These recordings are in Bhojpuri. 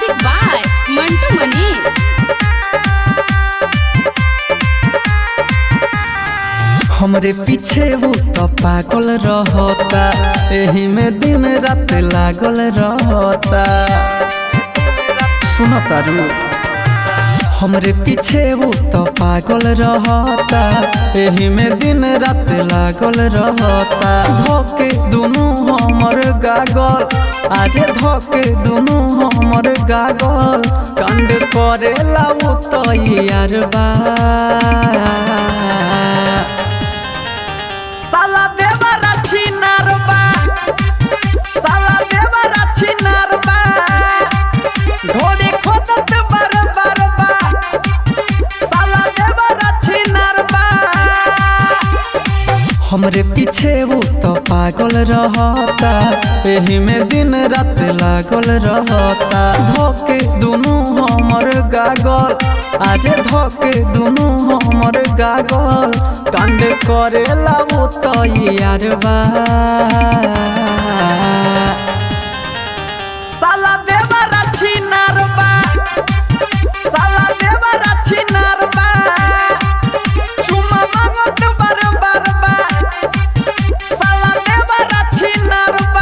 म्यूजिक बाय मंटू मनीष हमरे पीछे वो तो पागल रहता एही में दिन रात लागल रहता सुनो तारू हमरे पीछे वो तो पागल रहता एही में दिन रात लागल रहता धोके दुनू हमर गागल अरे धोके दुनू हमर गागल कंड करेला वो तो यार बा साला देवरा छिनारबा साला देवरा छिनारबा ढोली खोदत बर बरबा साला देवरा छिनारबा हमरे पीछे वो तो पागल रहता एही में दिन रात लागल रहता धोके दुनू हमर गागल अरे धोके दुनू हमर गागल कांड करेला वो तो यार बा साला देवरा छिनारबा साला देवरा छिनारबा चुमा मांगत बर बरबा साला देवरा छिनारबा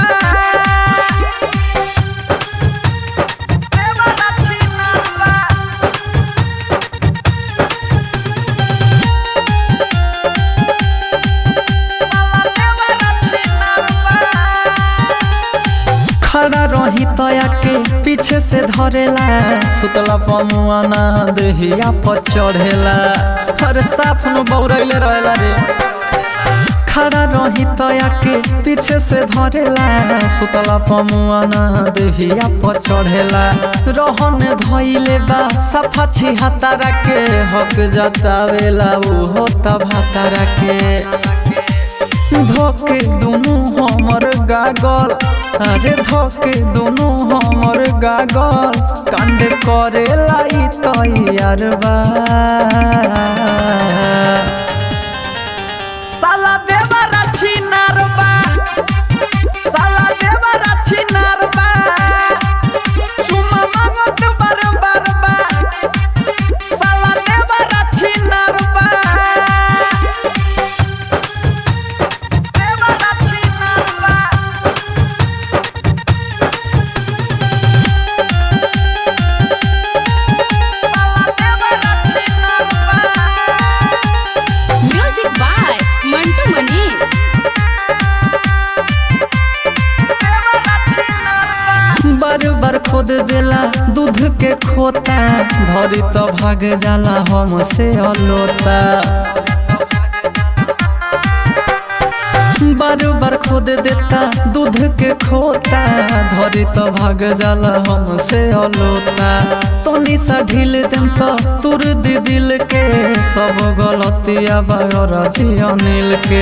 देवरा छिनारबा खड़ा रही तया के पीछे से धरेला सुतला पमुआना देहिया पर चढ़ेला हर साफ नु बौरैले रहेला रे खड़ा रही तया के पीछे से धरेला सुतला पमुआना देहिया पर चढ़ेला रहन धइले बा सफा छिहतारा के हक जतावेला उ होता भातारा के धोके दुनू हमर गागल अरे धोके दुनू हमर गागल कांड करे लाई तैयार बा साला देवरा छिनारबा साला देवरा छिनारबा चुमा मांगत बर बरबा साला देवरा छिनारबा देवरा छिनारबा साला देवरा छिनारबा म्यूजिक बाय मंटू मनीष बार बार खोद देला दूध के खोता धरी तो भाग जाला हमसे अलोता बार बार खोद देता दूध के खोता धरी तो भाग जाला हमसे अलोता तनी सा ढील देम तो तुर दी दिल के सब गलतिया बागर अनिल के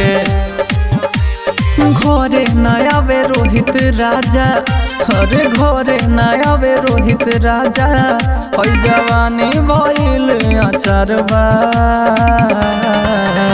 घरे नया वे रोहित राजा अरे घरे नया वे रोहित राजा हई जवानी भइल अचार बा